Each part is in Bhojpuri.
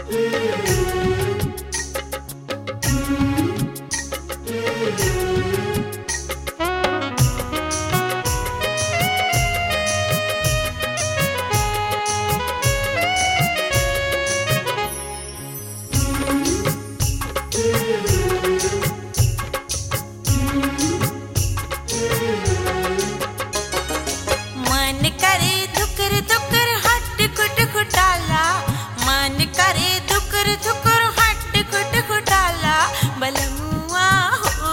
मन करे धुकर धुकर हट खुट खुटाला मन करे धुकर धुकर हट खुट खुटाला बलमुआ हो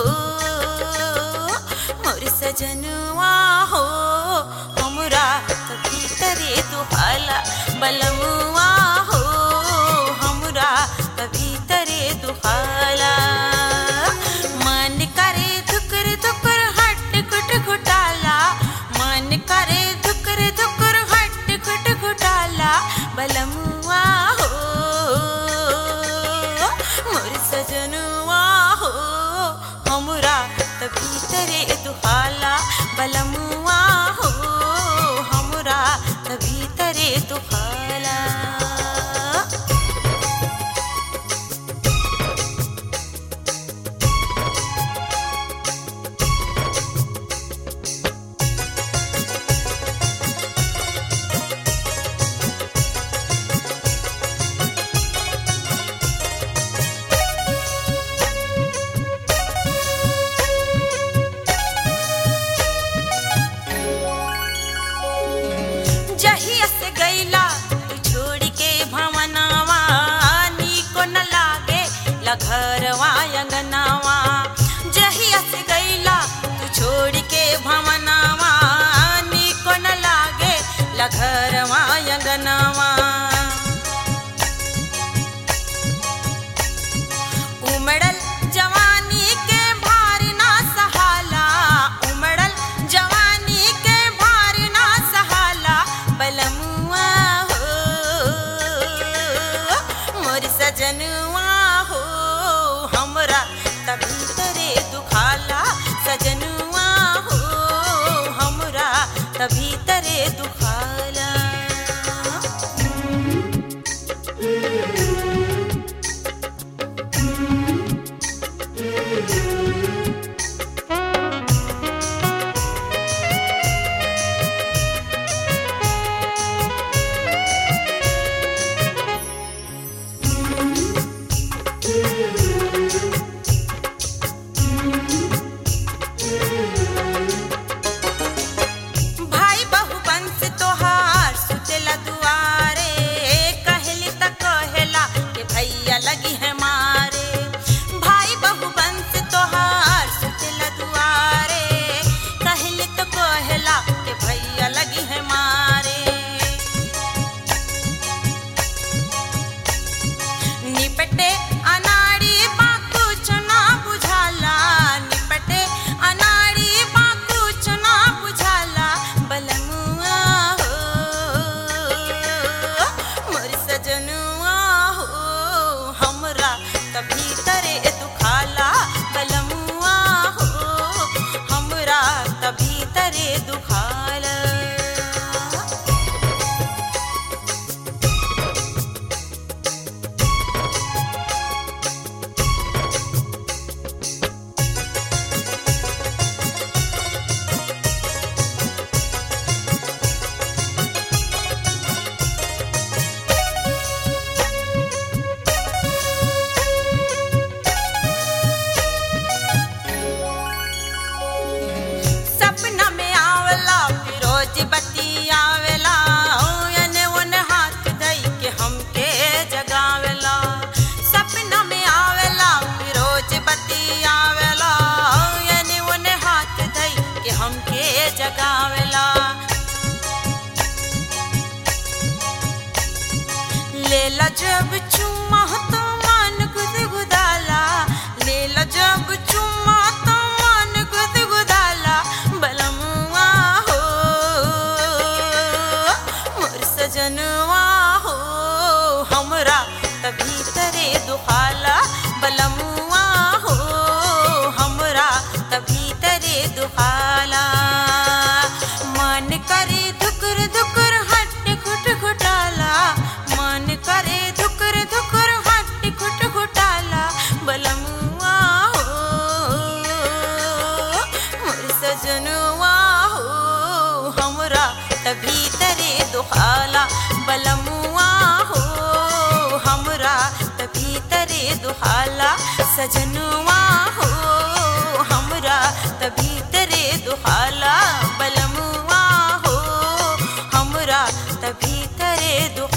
मोर सजनुआ हो हमरा कभी तरे दुहाला बलमुआ हो हमरा कभी तरे दुहाला मन करे धुकर धुकर हट खुट खुटाला मन करे धुकर धुकर हट खुट खुटाला बलमुआ हो मोर सजनुआ हो हमरा तभी तरे दुहाला बलमुआ हो हमरा तभी तरे दुहाला जहिया से गईला तू छोड़ के भवनावा नीको न लागे लघरवा अंगनावा जहिया से गईला तू छोड़ के भवनावा नीको न लागे लघरवा अंगनावा उमड़ल जवानी के भार ना सहाला उमड़ल जवानी के भार ना सहाला बलमुआ हो मोर सजनुआ हो हमरा तभी तरे दुखाला सजनुआ हो हमरा तभी तरे दुखाला भाई बहु बंस तोहार सुतेला दुआरे कहली त कहेला के भैया लगी है मारे भाई बहु बंस तोहार सुतेला दुआरे कहली त कहेला के भैया लगी है मारे निपटे अनाड़ी बाकू चुना बुझाला निपटे अनाड़ी बाकू चुना बुझाला बलमुआ हो मोर सजनुआ हो हमरा तभी तरे दुखाला बलमुआ हो हमरा तभी तरे दुखाला सपना में आवला फिरोज बत्ती आवेला ओने ओने हाथ धई के हमके जगावेला सपना में आवेला फिरोज बत्ती आवेला ओने ओने हाथ धई के हमके जगावेला लेला जब चुम्मा तो मन गुदगुदाला लेला जब चुम्मा तो मन गुदगुदाला बलमुआ हो मोर सजनुआ हो हमरा तभी तरे दुखाला बलमुआ हो हमरा तभी तरे दुखाला मन करे धुकर धुकर हट खुट खुटाला मन करे धुकर तभी तरे दुहाला सजनुआ हो हमरा तभी तरे दुहाला बलमुआ हो हमरा तभी तरे दुहाला